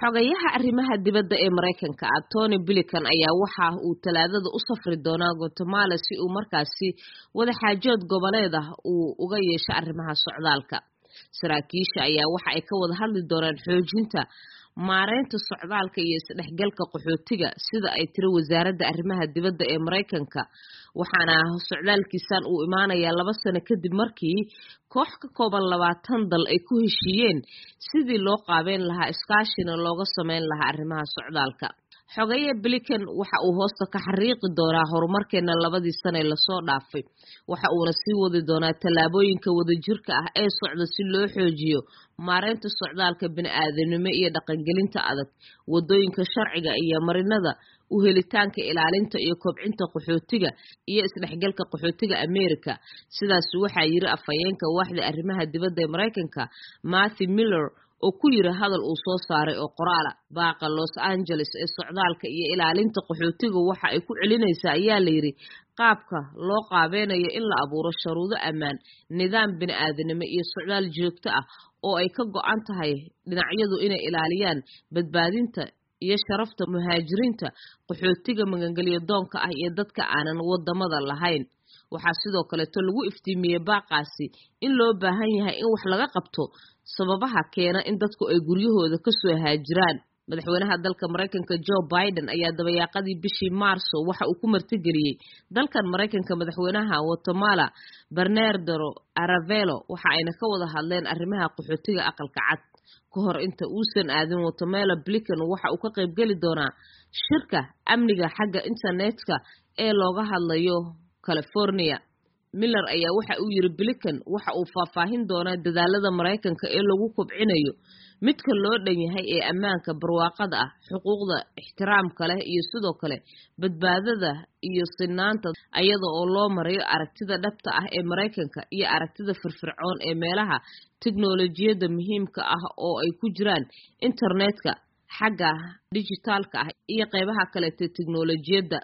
xogayaha arrimaha dibadda ee maraykanka ah tony bilican ayaa waxa uu talaadada u safri doonaa guatemala si uu markaasi wadaxaajood goboleed ah uu uga yeesho arrimaha socdaalka saraakiisha ayaa waxa ay ka wada hadli doonaan xoojinta maareynta socdaalka iyo isdhexgalka qaxootiga sida ay tiri wasaaradda arrimaha dibadda ee maraykanka waxaana socdaalkiisan uu imaanayaa laba sano kadib markii koox ka kooban labaatan dal ay ku heshiiyeen sidii loo qaabeyn lahaa iskaashina looga sameyn lahaa arrimaha socdaalka xogeeye blikan waxa uu hoosta ka xariiqi doonaa horumarkeena labadii sane lasoo dhaafay waxa uuna sii wadi doonaa tallaabooyinka wadajirka ah ee socda si loo xoojiyo maareynta socdaalka bini-aadanimo iyo dhaqangelinta adag wadooyinka sharciga iyo marinada u helitaanka ilaalinta iyo kobcinta qaxootiga iyo isdhexgalka qaxootiga america sidaas waxaa yiri afhayeenka waaxda arrimaha dibadda ee maraykanka matthew miller oo ku yiri hadal uu soo saaray oo qoraala baaqa los angeles ee socdaalka iyo ilaalinta qaxootiga waxa ay ku celinaysaa ayaa layidhi qaabka loo qaabeynayo in la abuuro sharuudo ammaan nidaam bini-aadanimo iyo socdaal joogto ah oo ay ka go-an tahay dhinacyadu inay ilaaliyaan badbaadinta iyo sharafta muhaajiriinta qaxootiga magangelyo doonka ah iyo dadka aanan wadamada lahayn waxaa sidoo kaleeto lagu iftiimiyey baaqaasi in loo baahan yahay in wax laga qabto sababaha keena in dadku ay guryahooda kasoo haajiraan madaxweynaha dalka maraykanka joe biden ayaa dabayaaqadii bishii maarso waxa uu ku martigeliyey dalkan maraykanka madaxweynaha guatemala bernardero aravelo waxa ayna ka wada hadleen arrimaha qaxootiga aqalka cad ka hor inta uusan aadin guatemala blican waxa uu ka qaybgeli doonaa shirka amniga xagga internetka ee looga hadlayo california miller ayaa waxa uu yiri blican waxa uu faahfaahin doonaa dadaalada maraykanka ee lagu kobcinayo midka loo dhan yahay ee ammaanka barwaaqada ah xuquuqda ixtiraamka leh iyo sidoo kale badbaadada iyo sinaanta iyada oo loo marayo aragtida dhabta ah ee maraykanka iyo aragtida firfircoon ee meelaha teknolojiyadda muhiimka ah oo ay ku jiraan internetka xagga dijitaalka ah iyo qeybaha kaleeta teknolojiyadda